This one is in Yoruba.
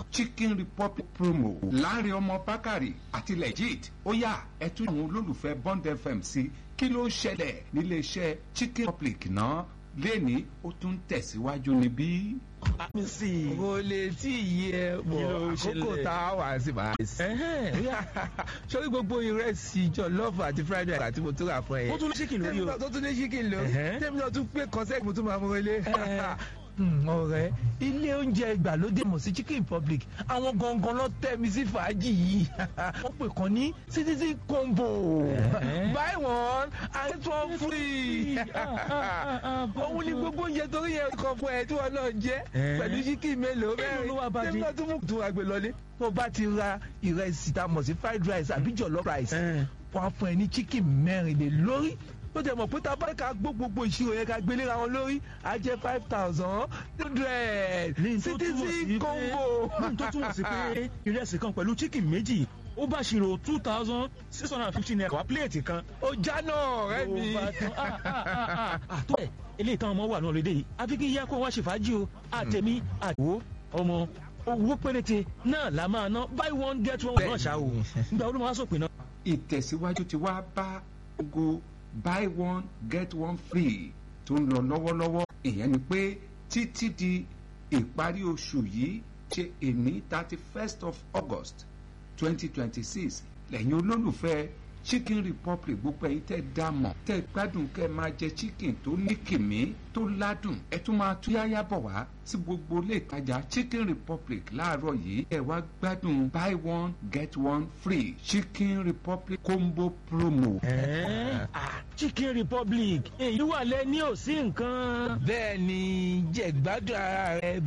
chicken republic promo láàrin ọmọ bákàrè àti legit ó yá ẹ tún àwọn olólùfẹ́ bond fm sí kí ló ṣẹlẹ̀ níléeṣẹ́ chicken republic náà lẹ́ni ó tún tẹ̀síwájú níbí. mi sí i. kò lè tí ì yẹ Kí ló bọ̀ àkókò ṣẹlẹ̀? tá a wà sí màá sí. Ẹ̀hẹ́n, ó yá. sórí gbogbo ìrẹsì jọlọ́ọ̀fù àti fried rice àti mo tún rà fún ẹ yẹn. ó tún ní chicken lórí tèmi o. náà tó tún ní chicken lórí. Ẹ̀hẹ́n. tèmi náà tún pé concept mo tún máa mú ilé. Ẹ̀. Hmm, ọ̀rẹ́ ilé oúnjẹ ìgbàlódé mọ̀ sí chicken republic àwọn gangan ló tẹ́ mi sí fàájì yìí wọ́n pè kàn ní citizen combo Ẹ̀hẹ́n. buy one and get one free Ah, ah, ah, ah, òun ni gbogbo oúnjẹ torí yẹn kọ fún ẹ tí wọn náà jẹ Ẹ̀hẹ́n. pẹ̀lú chicken mélòó Èló ló wá bá mẹ́rin dé? tèmi náà tún mú tún àgbè lọlé tó bá ti ra ìrẹsì tá a mọ̀ sí fried rice àbí jollof rice Ẹ̀hẹ́n. wọ́n á fún ẹ ní chicken mẹ́rin lé lórí ó jẹ́ mọ̀ pé tá a bá ká gbó gbogbo ìṣirò yẹn ká gbélé ra wọn lórí á jẹ́ five thousand hundred ní tó túmọ̀ sí citizen pé combo. ní tó túmọ̀ sí pé ìrẹsì kan pẹ̀lú chicken méjì ó bá ṣírò two thousand six hundred and fifty naira wá pléètì kan. ó já náà ọ̀rẹ́ mi. Ó bá tán. Ah, ah, ah, ah. àtọ́ ẹ̀ eléyìí táwọn ọmọ wà náà lédè yìí àfi kí yá kó wá ṣe fàájì o àtẹ̀mí àdìwó ọmọ owó péréte náà la máa ná buy one get one náà ṣá o nígbà wo ló máa sọ̀pin náà. ìtẹ̀síwájú ti wá bá ogo buy one get one free tó ń lọ lọ́wọ́lọ́wọ́ ìyẹn ni pé títí di ìparí oṣù yìí ṣe èní thirty first of august twenty twenty six lẹ́yìn olólùfẹ́ chicken republic gbogbo ẹ̀yin tẹ́ dá mọ̀ tẹ́ gbádùn kẹ́ máa jẹ chicken tó ní kìmí tó ládùn ẹ tún máa tún yáyá bọ̀ wá sí gbogbo ilé ìtajà chicken republic láàárọ̀ yìí ẹ wá gbádùn buy one get one free chicken republic combo promo. Ẹ̀ẹ́, ah, chicken republic èyí wà lẹ́ ní òsín nǹkan. bẹ́ẹ̀ ni jẹ̀gbádùn ara rẹ